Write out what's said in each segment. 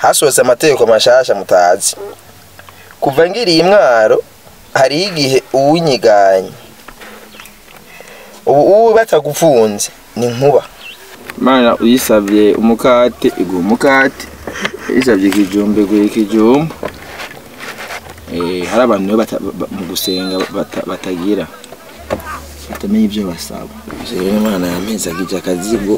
hasohotse amategeko mashasha mutazi kuva ngiriye imwaro hariho igihe uwunyiganye ubu ubu batagufunze ni nkuba Imana uyisabye umukate iguha umukate uyisabye ikijumba iguha ikijumba Eh, hari abantu rero bata- ba- mu gusenga bata- batagira batamenya ibyo basaba rero imana yampezagije akazigo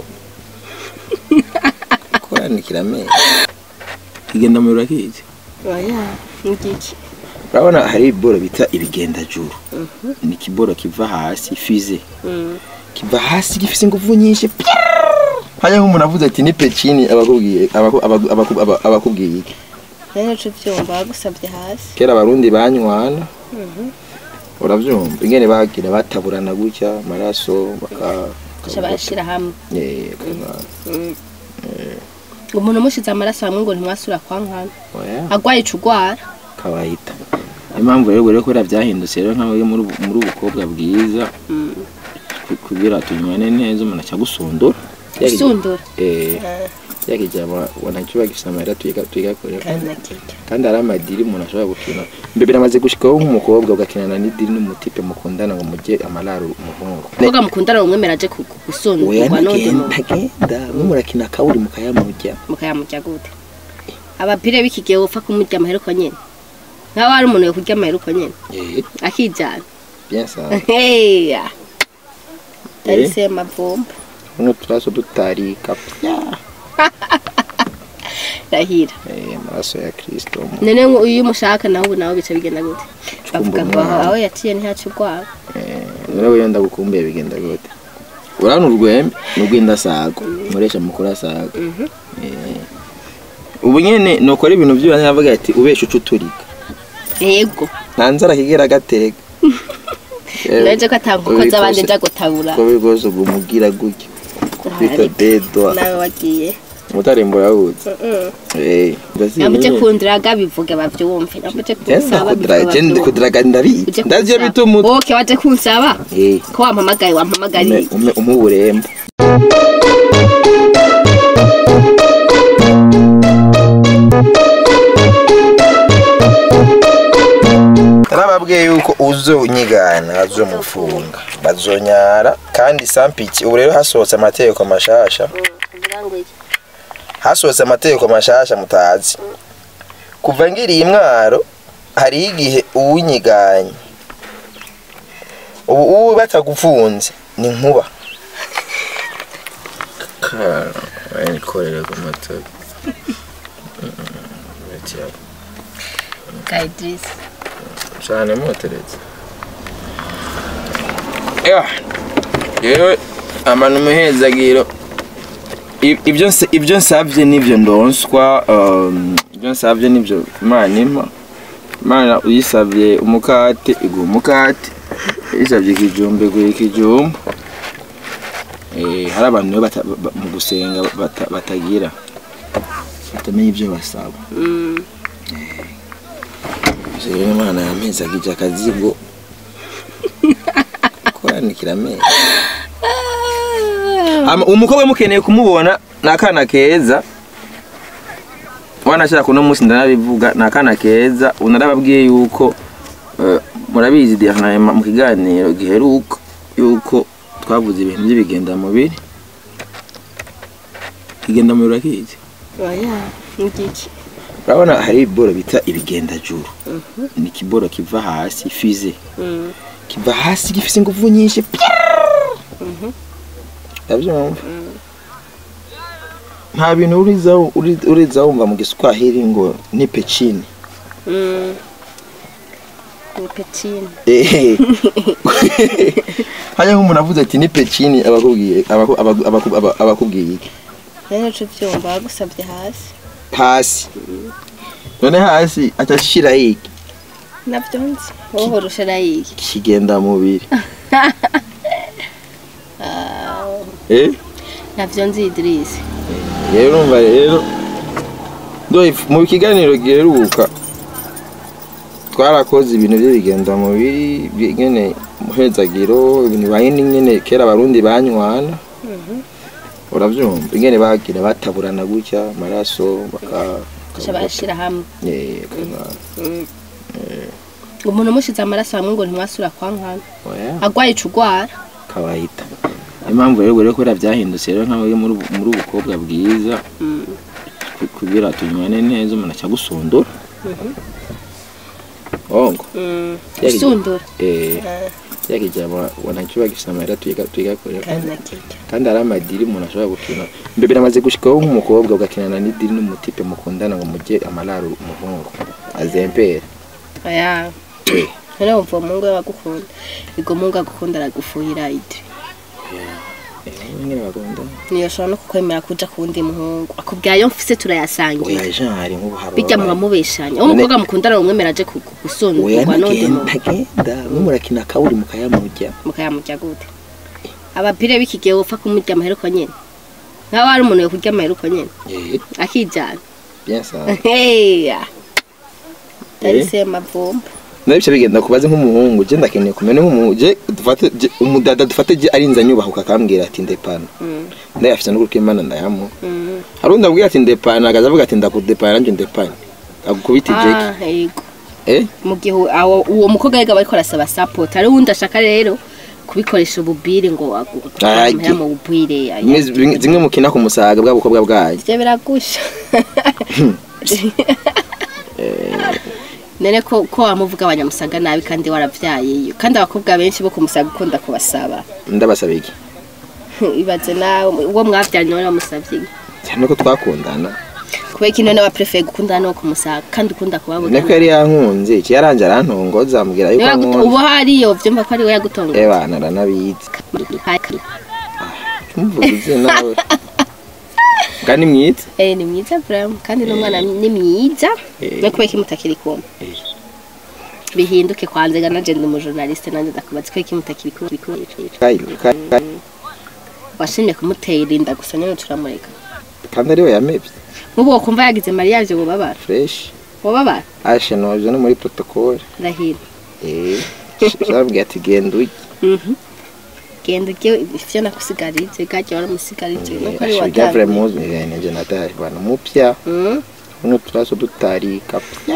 koranikira amezi kigenda mu rurakizi oya ngiki urabona hari ibiboro bita ibigendajuru ni ikiboro kiva hasi fize kiva hasi gifise ingufu nyinshi hajya nk'umuntu avuze ati ni pekini abakubwiye abaku- abaku- abaku- aba- abakubwiye iki rero cyo byumva bagusabye hasi kera abarundi banywana urabyumva ingene bagira bataburana gutya amaraso baka gusa bashyira hamwe Eh, baka- ngo umuntu umushize amaraso hamwe ngo ntimwasura kwa nkana oya, agwaye ica ugwara kawaida niyo mpamvu rero rero kubera byahindutse rero nk'aho muri ubu- muri ubukobwa bwiza ku- kugira tunywane neza umuntu aca gusundura usundura eh yakijama wanakiba gifise amahera tuyiga tuyigakore kandi nakirya kandi hari amadiri umuntu ashobora gukina mbe biramaze gushikaho nk'umukobwa ugakinana n'idiri n'umutipe mukundana ngo mujye amararo umuhungu umukobwa mukundana umwemera aje ku- oya gusundurwa n'undi muntu ntagenda mwe murakina kawuri mukayamurya mukayamurya gute abapire b'iki gihe upfa kumurya amaheruko nyene nk'aho hari umuntu yo kurya amaheruko nyene eh akijana bien ça heya tarise mavumba uno turaso dutarika pya rahira eh amaraso ya Kristo none ngo iyo umushaka nawe ubu nawe bica bigenda gute bavuga ngo umwana. aho yaciye ntihaca urwara eh none we yenda gukumbuye bigenda gute urana urwembe n'urw'indasago muresha mukuru asago eh ubu nyene nokora ibintu by'ubanye avuga ati ubesha ucuturika yego nta nzara kigera gatega naje ko atankuko z'abandi nja gutabura ko bigoze gumugira gutya kwita dedo nawe wagiye umutarembo yawutse eh namuje kundiraga bivuge bavyumve namuje kunsaba kudra kudraga ndabi ndavyo bituma oke waje kunsaba eh ko wampamagaye wampamagariye ume umuburembo narababwiye yuko uzonyigana bazomufunga bazonyara kandi sampiki ubu rero hasohotse amategeko mashasha hasohotse amategeko mashasha mutazi kuva ngiriye imwaro hariho igihe uwunyiganye ubu ubu batagufunze ni nkuba ikorera ku matara Kaidris cyane muteretse yewe amano umuhezagiro I- ibyo nsa- ibyo nsabye nibyo ndonswa um, ibyo nsabye nibyo imana impa imana uyisabye umukate iguha umukate uyisabye ikijumba iguha ikijumba Eh, hari abantu rero bata- ba- mu gusenga bata- batagira batamenya ibyo basaba rero imana yampezagije akazigo koranikira amezi Ama- umukobwa mukeneye kumubona ni akana keza wanashaka kuno munsi ndanabivuga ni akana keza unarababwiye yuko eh, murabizi diyanayema mu kiganiro giheruka yuko twavuze ibintu by'ibigendamubiri ikigendamubiri urakizi oya ngiki urabona hari ibiboro bita ibigendajuru ni ikiboro kiva hasi fize kiva hasi gifise ingufu nyinshi urabyumva nta bintu uriza uri- uriza wumva mu giswahili ngo ni pecini ni petine Ehe. hajya nk'umuntu avuze ati ni pecini abakubwiye abaku- abaku- abaku- aba- abakubwiye iki rero cyo byumva bagusabye hasi hasi none hasi atashira iki navyo nzi wowe urusha nayiye kigenda mubiri eh navyo nzi Idris rero urumva rero ndo- mu kiganiro giheruka twarakoze ibintu by'ibigenda mubiri nyene muhezagiro ibintu bahindi nyene kera abarundi banywana uravyumva ingene bagira bataburana gutya amaraso baka gusa barashira hamwe Eh, kaza- ngo umuntu umushize amaraso hamwe ngo ntimwasura kwa nkana oya agwaye ica ugwara kawaida niyo mpamvu rero rero kubera byahindutse rero nkaho uri muri ubu- muri ubukobwa bwiza ku- kugira tunywane neza umuntu aca gusundura ongo Yari- usundura eh yakijama wanajua kisamara tuiga tuiga kure kandi nakirya kandi ari amadiri umuntu ashobora gukina mbe biramaze gushikaho nk'umukobwa ugakinana n'idiri n'umutipe mukundana ngo mujye amararo umuhungu azempera aya Eh. none wumva uwo mungu we wagukunda ubwo mungu agukunda aragufuhira ide nyine bagunda niyo ashobora no kukwemera kuja ku wundi muhungu akubwira ayo mfise turayasangira oya jari nk'ubu hari bijya muba mubeshanya aho umukobwa mukundana umwemera aje ku- ku- oya gusundurwa n'undi ntagenda muntu ntagenda mwe murakina akawuri mukayamurya mukayamurya gute abapire b'iki gihe wopfa kumurya amaheruko nyene nk'aho hari umuntu yo kurya amaheruko nyene eh akijana bien ça heya Eh. tarise mavumba nabyo bigenda kubaze nk'umuhungu je ndakeneye kumenya nk'umuhungu je dufate je- umudada dufate je arinza nyubahuka akambwira ati ndepana Mm, ndayafite n'ukuri kw'imana ndayamuha mm. hari undi abwira ati ndepana akaza avuga ati ndakudepana nanjye ndepane agukubita ijeki Ah, yego eh mu gihe awo- uwo mukobwa yiga bariko arasaba support hari uwundi ashaka rero kubikoresha ububire ngo Ah, agutwara mu bubire aya. Zimwe- zimwe zimwe mukina ku musaga bwa bukobwa bwayo ivyo biragusha none ko ko wamuvuga abanyamusaga nabi kandi waravyayeyo kandi abakobwa benshi bo kumusaga ukunda kubasaba ndabasaba iki ibaze nawe uwo mwavyanye wari wamusavye iki? cyane ko twakundana kubera iki none waprefeye gukundana n'uwo kumusaga kandi ukunda kubabona niko yari yankunze iki yaranje arantongoza ambwira yuko Niwe yaguto- ubu ankunda hariyo vyumva ko ari we yagutonga ebana aranabizi tumuvuze nawe kandi mwiza Eh, ni mwiza vraiment kandi n'umwana ni mwiza Eh. no kubera iki mutakiri kumwe Eh. bihinduke kwanze ga nanje ndi umujournaliste nanje ndakubaza kubera iki mutakiri kumwe Kai- kai- kai- washimye kumutera inda gusa nyine turamureka kandi ariwe yamevye nk'ubu wokumva yagize mariage wobabara fresh wobabara ashe noje no muri protocole ndahira eh shabwiye ati genda ujye Mhm. genda ujye ivyo nakusigarije gajya waramusigarije nuko ari ashobora vure watanguye muzi nje nataye bana mupya Mhm. uno turaso dutarika pya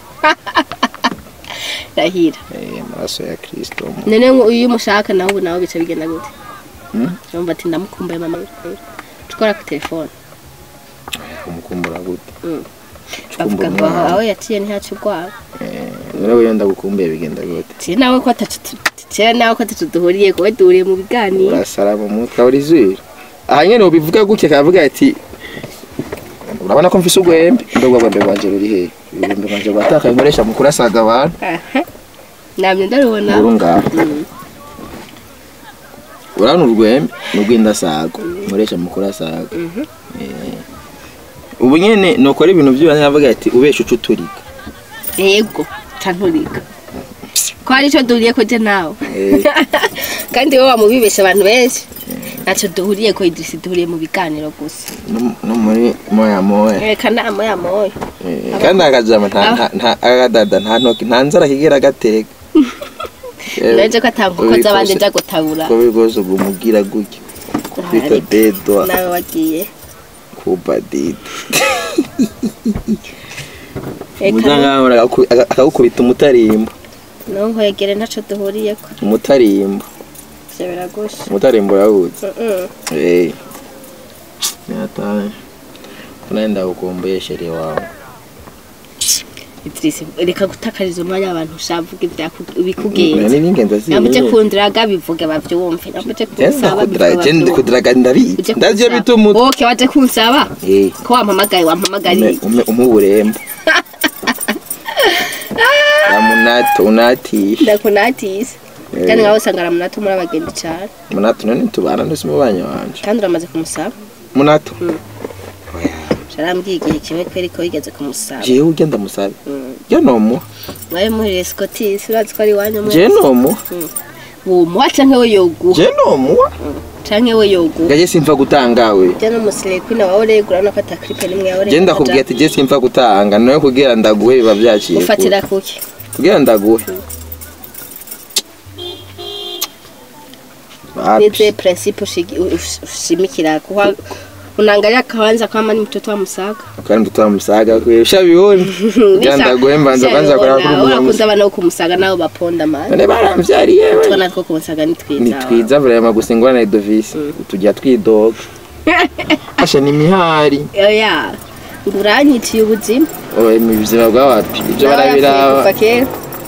ndahira eh amaraso ya Kristo mu- none ngo iyo umushaka nawe ubu nawe bica bigenda gute Hmm? urumva ati ndamukumbuye mama tukora ku telefone kumukumbura gute Mm. Cukumbura bavuga ngo aho umwana. aho yaciye ntihaca urwara rero wewe ndagukumbuye bigenda gute kera nawe ko atatu kera nawe ko atatu duhuriye kuba duhuriye mu biganiro urasara mu mutwe uri zuri aha nyene ubivuga gutya kavuga ati urabona ko mfise ugwembe ndobwa gwembe bwanje ruri he ibigwembe bwanje bwatakaye nkoresha mu kurasaga abantu Aha. namye ndarubona uru ngaho Mm. urabona urwembe ni urw'indasago nkoresha mu kurasaga Mhm. Eh. ubu nyene nokora ibintu byose navuga ati ubesha uca uturika yego canturika ko hari ico duhuriye ko je nawe Eh. kandi wowe wamubibesha abantu benshi naco duhuriye ko idrisi duhuriye mu biganiro gusa No- no muri moya moya reka nama ya moyo Eh, kandi akajama nta nta- nta agadada nta ntoki nta nzara kigera gatega naje ko atanguko z'abandi nja gutabura ko bigoze gumugira gutya kwita Ariko dedwa nawe wagiye kuba dede reka muzangahora akagukubita umutarimbo ntunkwegere ntaco duhuriyeko umutarimbo ivyo biragusha umutarimbo urawuzi Mm-mm. Eh. Nyataye. Kuna ndagukumbuye sheri wawe. idrisi reka gutakariza umwanya abantu ushavuga ibikugenza Nani n'ingendo ziwe. nambuje kundiraga bivuge bavyumve nambuje Genda kunsaba kudra, bivuge genda bavyumve. kudraga ndabi. Uje Ndavyo kunsaba. bituma umutwe. Okay, waje kunsaba Eh. ko wampamagaye wampamagariye Ume ume uburembo. Amunato unati. ndakunatise kandi nkawe usanga aramunato muri abagenzi cane Munato none tubana ndose mubanya wanje. kandi uramaze kumusaba Munato. Mm. Oya. carambwiye igihe kimwe kweri ko wigeze kumusaba Jewe ugenda musabe. Mm. Je nomu. mwabe muhiriye scottis urazi ko ari iwanyu Je mwese nomu. wumuha canke we yoguha Je nomu. canke we yoguha Gaje simfa gutanga we. je n'umusirekwina wawe uregura urabona ko ata clipe nimwe yawe Je ndakubwiye ati je simfa gutanga nawe kugira ndaguhe biba byaciye. kure. ufatira kuki kugira ndaguhe nize principe ushigi- ush- ushimikira kuha unaangalia kawanza kama ni mtoto wa msaga kandi mtoto wa msaga kwe ushabibona ganda guhembanza kwanza kora kuri urakunze umuntu abana bo kumusaga nabo baponda mani none baramvyariye we tubona two kumusaga ni twiza ni twiza vrema gusa ingorane edovisi tujya twidoga asha ni mihari oya ngo uranyiciye ubuzima oye mu buzima bw'abantu ibyo Nawe yapfuye barabiraba kuva kera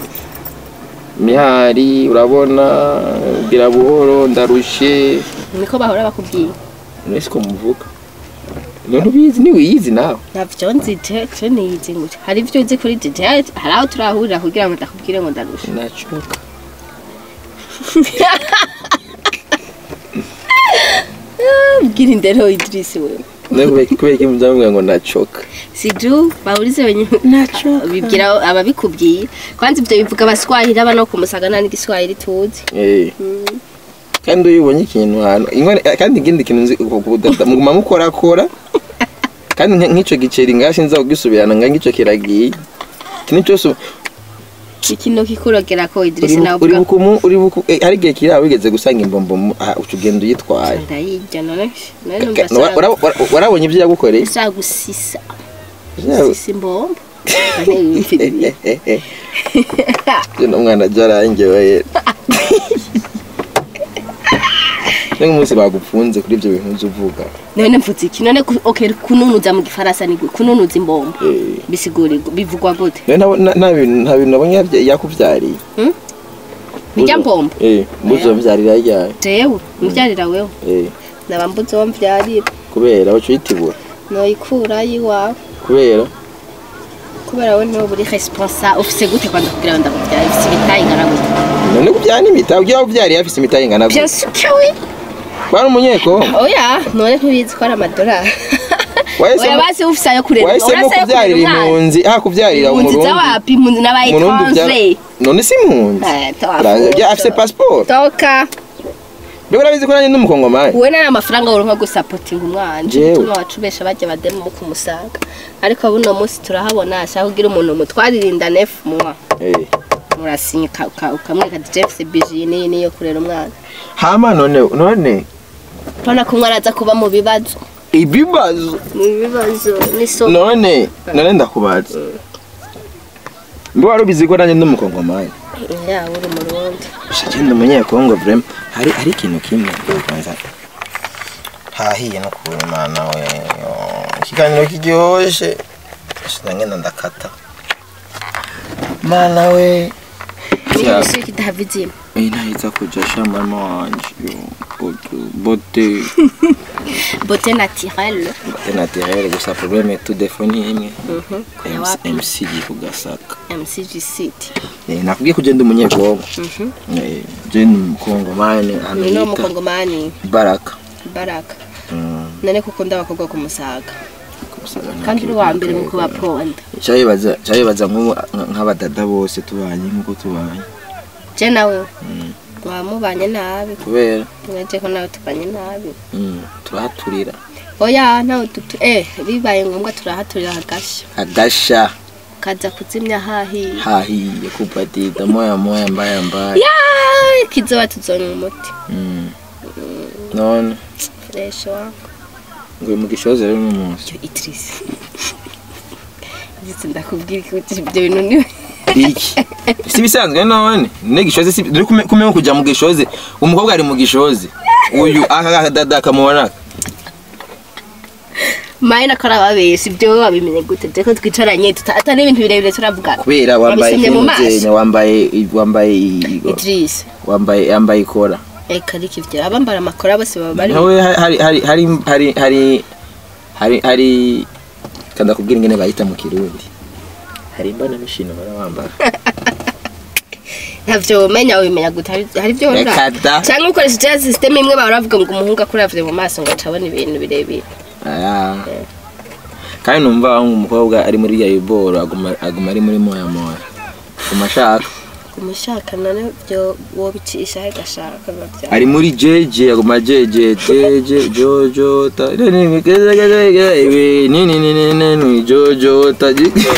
mihari urabona bwira buhoro ndarushe niko bahora bakubwiye mwese ko muvuga none ubizi ni wiyizi nawe ntabyo nzi je je niyizi ngute hari ibyo uzi kuri je je hari aho turahurira kugira ngo ndakubwire ngo ndarusha nacoka bwira indero Idris wewe nawe kubera kubera iki muzamubwira ngo nacoka siju bahurize wenye naco bibwira ababikubwiye kwanza ibyo bivuga abaswahili aba no kumusaga nta n'igiswahili tuzi Eh. kandi iyo ubonye ikintu ahantu ingone kandi ikindi kintu nzi muguma mukorakora kandi nk- nk'ico giceri ngaho sinza kugisubirana nga ng'ico kiragiye ikintu cyose ikino kikurogera ko Idris uri bu- nawe uri ubwa bukumu uri buku eh, hari igihe kiri aho wigeze gusanga imbombo mu- aha uca ugenda uyitwaye ndayirya none none Ka- numva wara- wara- wara- warabonye ibyo yagukoreye sa gusisa Yawe- sisa imbombo Ane yimfiriye. Jye n'umwana byarangewe ni nk'umunsi bagupfunze kuri ibyo bintu uzi uvuga none mvuze iki none ku- okay kununuza mu gifaransa ni gute kununuza imbombo Eh. bisigura bivugwa gute Rero nta- nta- nta bintu nta bintu nabonye yabya- yakubyariye bijya mbombo eh mbuzo mbyarira ryayo jewe mbyarira wewe eh naba mbuze wo mbyarira kubera wacu uyitibura noyikura yiwawe kubera kubera we niwe buri responsa ufise gute kwanda kugira ngo ndakubyara ufise ibitayi ingana gute none kubyara n'imitayi ujya wabyariye afise imitayi ingana bien gute sûr que oui bari umunyeko oya none ntubizi ko ari amadolari Wahisemo- oya basi ufise ayo kurera wahisemo urase ayo kubyarira kurera umwana impunzi aha kubyarira impunzi umurundi z'awapi impunzi n'aba umurundi ubyara étranger none si impunzi Eh, toa Uraza- futa. bya- afise passport toka mbega urabizi ko nanjye ndi umukongomani wowe nari amafaranga woronka gusapotinga umwana Jewe. utuma wacubesha bajya bademu mu kumusaga ariko buno munsi turahabona ashaka kugira umuntu mutwaririnda nefu muwa Eh. murasinya uka- uka- ukamwereka ati jefuse biji niyi niyo kurera umwana hama none none urabona ko umwana aza kuba mu bibazo ibibazo mu bibazo n'isomo none none ndakubaza mbe wari ubizi ko nanjye ndi umukongomani yawe uri mu rundi shagenda umunyekongo vrema hari hari ikintu kimwe kwanza hahiye no kubona imana we yo, ikiganiro kiryoshye shira ngenda ndakata mana we Ya. n'ibisi kidahava izima Eh, nahita kuja sha mama wanje yo, bote bote bote naturelle bote naturel gusa probleme tu defoni imwe kujya wapi MC gi kugasaka mcg city Eh, nakubwiye ko ugenda umunyekongo Eh, je ni umukongomani hano ni no bita mukongomani baraka baraka Mm, none kuko ndabakobwa ku musaga kumusaga nta kandi uri kintu uwa mbere mu nakora. kubaponda cyabibaza cyabibaza nk'ubu nka- nk'abadada bose tubanye nk'uko tubanye je nawe wamubanye nabi kubera mwaje ko nawe tubanye nabi mm, turahaturira oya nawe tutu eh bibaye ngombwa turahaturira hagasha agasha kaza kuzimya hahiye hahiye kupatita moya moya mbaya mbaya ya kizoba tuzonwa umuti mm. none fresh wa ngo mugishoze rero n'umunsi cyo itrisi ndetse ndakubwira ko ibyo bintu ni iki si bisanzwe none ne gishoze si dore kume kume kujya mu gishoze umukobwa ari mu gishoze uyu aka dada kamubona maye nakora babesha ibyo wabimenye gute je ko twicaranye tuta- atari ibintu birebire turavuga kubera wambaye Wabisomye mu maso? kinuzenya wambaye wambaye i- Idris wambaye yambaye ikora eka ariko ivyo abambara amakora bose baba bari nawe hari hari hari hari hari hari hari kanda kubwira ingene bayita mu kirundi hari imbana mishino barabambara ntavyo umenya ubimenya gute hari hari ivyo wora Reka da. cyangwa ukoresheje ya system imwe bahora bavuga ngo umuhungu akuravye mu maso ngo acabona ibintu birebire aya kandi numva ngo umukobwa ari muri ya iboro aguma aguma ari muri moya moya aguma ashaka umushaka none byo wobicisha he gashaka biba bya ari muri jeje aguma jeje jeje jojo ta ni ni ni ni ni ni ni jojo ta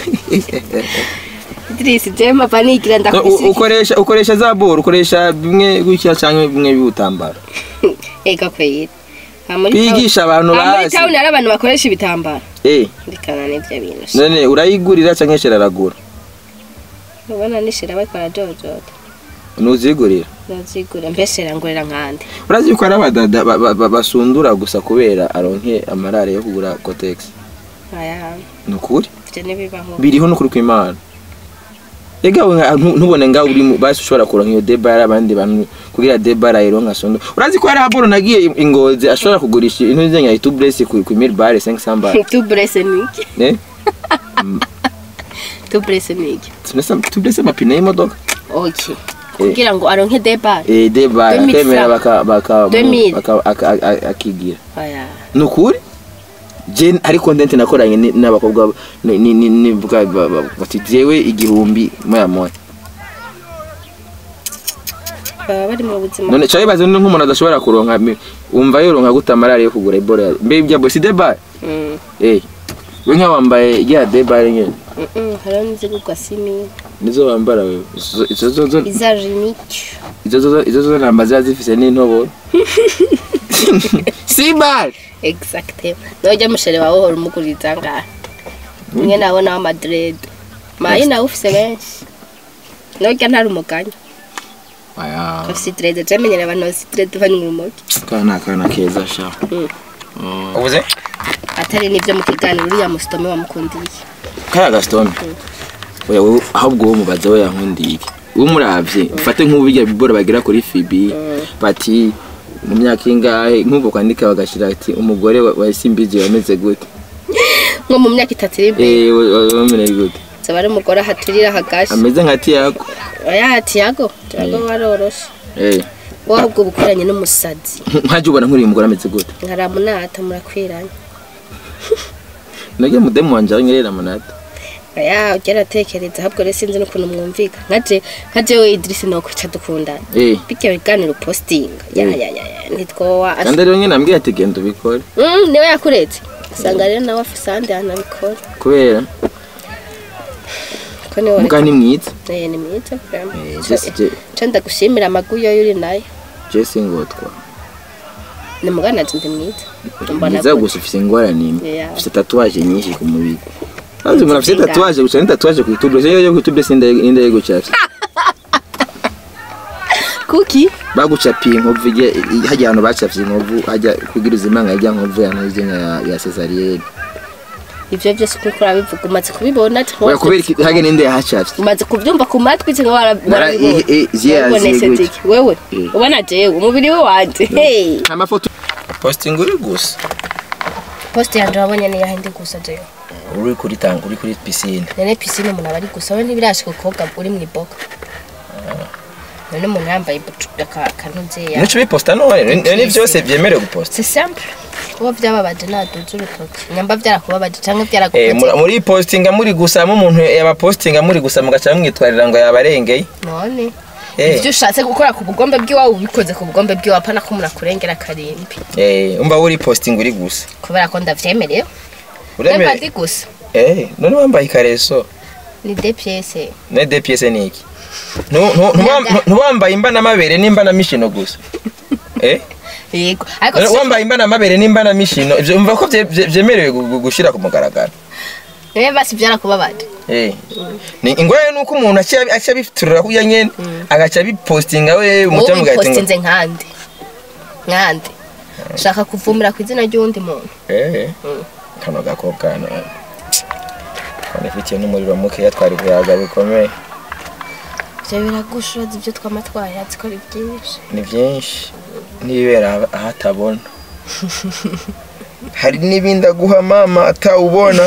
Idris je mapa nigira U- ndakubise ukoresha ukoresha za boro ukoresha bimwe gutya cyangwa bimwe biwutambara ega kwera Ah, muri town- bigisha abantu Ah, muri bazi town hari abantu bakoresha ibitambaro eh ndikana n'ivyo bintu none urayigurira canke shiraragura ubona nishira bariko barajojota nuzigurira ndazigura mbese rangurira nkande urazi yuko ari abadada ba- ba- ba- basundura gusa kubera aronke amarare yo kugura kotex aya ni ukuri ivyo ntibibaho biriho n'ukuri kw'imana ega we nka- ntu- ntubone ngaho uri mu- basi ushobora kuronka iyo debara abandi bantu kugira debara ironka sondo urazi ko hari haboro nagiye i- ingozi ashobora kugurisha intu zenya itublesi ku ku mil bare 500 bare tu brese niki ne tu brese niki tunesa tublesi amapine y'imodoka okay kugira ngo aronke debar eh debara 2000 akemera francs. baka baka 2000. baka- aka- aka- akigira aya ni ukuri je ari content nakoranye ni- n'abakobwa ni- ni- ni- nivuga ba- ba- bati jewe igihumbi moya moya baba bari mu buzima none cyo bibaze nk'umuntu adashobora kuronka mi- wumva yoronka gute amarari yo kugura ebola mbe ibya bosi debare Mm, eh we nka wambaye ya debare nyene mm, mm, hariho n'izigurwa simi nizo wambara wewe Izo- izo zo zo iza jinike izo zo izo zo namba ziba zifise n'intobo sibare exactement nojya mushere wawe uhora umuguriza ngaha umwe nabona wa madrid mayi nawe ufise benshi nojya ntari umuganya aya ufise dread jamenyera abantu bafise dread banywa urumogi kana kana keza sha Mm. ubuze atari n'ibyo mu kiganiro uriya musitome wamukundiye kaya gasitome oya wowe ahubwo wowe mubaza we yankundiye iki wowe umuravye ufate nk'ubu birya bibora bagira kuri fibi bati mu myaka ingahe nk'ubu kwandika bagashira ati umugore wa- wa simbizi wameze gute nko mu myaka itatu iri imbere eh wa- wa- wameze gute zaba ari umugore ahaturira hagashi ameze nka tiyako oya tiago tiago waroroshe eh wowe ahubwo bukoranye n'umusazi nkaje ubona nk'uriya mugore ameze gute nkaramunata murakwiranye nagiye mudemu wanje anyerera amanata oya ujya aratekereza ahubwo rero sinzi n'ukuntu mwumvika nkaje nkaje we idirisi nawe kwica dukundana eh bityo biganiro postinga ya ya ya ya ntitwowa kandi rero nyine ambwiye ati genda ubikore Mm, niwe yakuretse usanga rero nawe afise ahandi hantu abikora kubera ko niwe muga ni mwiza Eh, ni mwiza vraiment. Eh, Jesse je Ca ndagushimira amagu yo uri nayo Jesse ngotwa ni mugana ati ndi mwiza mbona mwiza gute. gusa ufise ingorane imwe Yeah. ufise tatuwaje nyinshi ku mubiri Maze umuntu afise Zingahe? tatuwaje gusa ni tatuwaje ku itubu se yo ku itubu sinde inde yego cyafye kuki bagucapiye inkovu ije hajya ahantu bacafye inkovu hajya kugira uzimanga ijya nkovu ya ntuzi ya ya cesarienne ivyo byose uko urabivuga umaze kubibona ati oya kubera iki hage ninde yahacafye umaze kubyumva ku matwi cyangwa Nara- warabibona eh, eh, ziya Wabibonese zigutya. ziki? wewe Eh. ubona jewe umubiri we wanje hey amafoto posting uri gusa post yanje wabonye ni yahindi gusa jewe uri kuri tang uri kuri piscine nene pisine umuntu aba ari gusa we ntibirashika ukobwa uri mu iboga none umuntu yambaye kantuzeya nico biposta none ni- ni byose byemerewe guposta c'est simple kuba byababaje naduze urutoki nyamba byarakubabaje cyangwa Eh, byarakubaje muri- muri postinga muri gusa mu umuntu yabapostinga muri gusa mugaca mwitwarira ngo yabarengeye none Eh. ibyo ushatse gukora ku bugombe bw'iwawe ubikoze ku bugombe bw'iwawe apana ko umuntu akurengera akarimbi eh umva uri posting uri gusa kubera ko ndavyemereye uremere Nemba ndi gusa eh none wambaye ikareso ni de pièce ne DPS ni iki Nu- nu- ntiwam- Nada. ntiwambaye imbana amabere n'imbana mishino gusa eh yego ariko None si- wambaye imbana amabere n'imbana mishino ivyo umva ko bye- bye- byemerewe gu- gu- gushira ku mugaragaro niwe basi byarakubabaje Eh. Ni ingorane nuko umuntu aca aca biturura kuya nyene agaca bipostinga we wowe umutima ugahita ngo wipostinze nkande nkande ushaka kuvumira ku izina ry'uwundi muntu eh kano gakobwa hano kone fitiye n'umuriro mukeya twari kuyaga bikomeye ivyo biragusha urazi ibyo twama twayazi ko ari byinshi ni byinshi n'ibibera aha- ahatabona hari n'ibindi aguha mama atawubona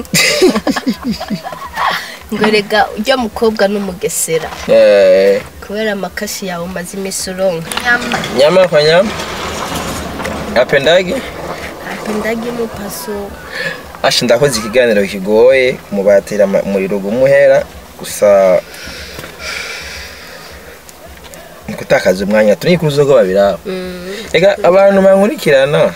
ngo rega ujya mukobwa n'umugesera Eh, kubera amakashi yawe umaze iminsi uronka nyama kwa nyama apendage apendagi mupaso asha ndakoze ikiganiro kigoye kumubatira ama- umuriro gumuhera gusa ni gutakaza umwanya turi ku zuba babiraba reka abantu bankurikirana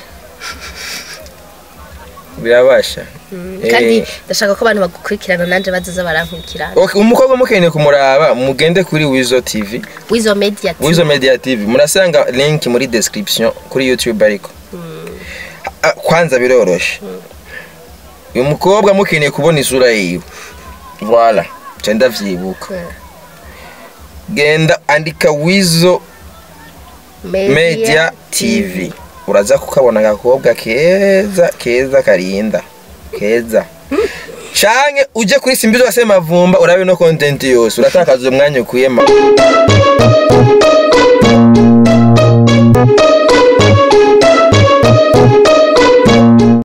birabasha kandi Eh, ndashaka ko abantu bagukurikirana nanjye bazaza barankurikirana ok, umukobwa mukeneye kumuraba mugende kuri wizo tv wizo media wizo media tv murasanga link muri description kuri youtube ariko ah, kwanza biroroshe uyu mukobwa mukeneye kubona isura yiwe voila nca ndavyibuka genda andika wizo media tv uraza kukabona agakobwa keza keza karinda keza canke uje kuri simbizo wase mavumba urabe no content yose uratakaza umwanya ukwiye ma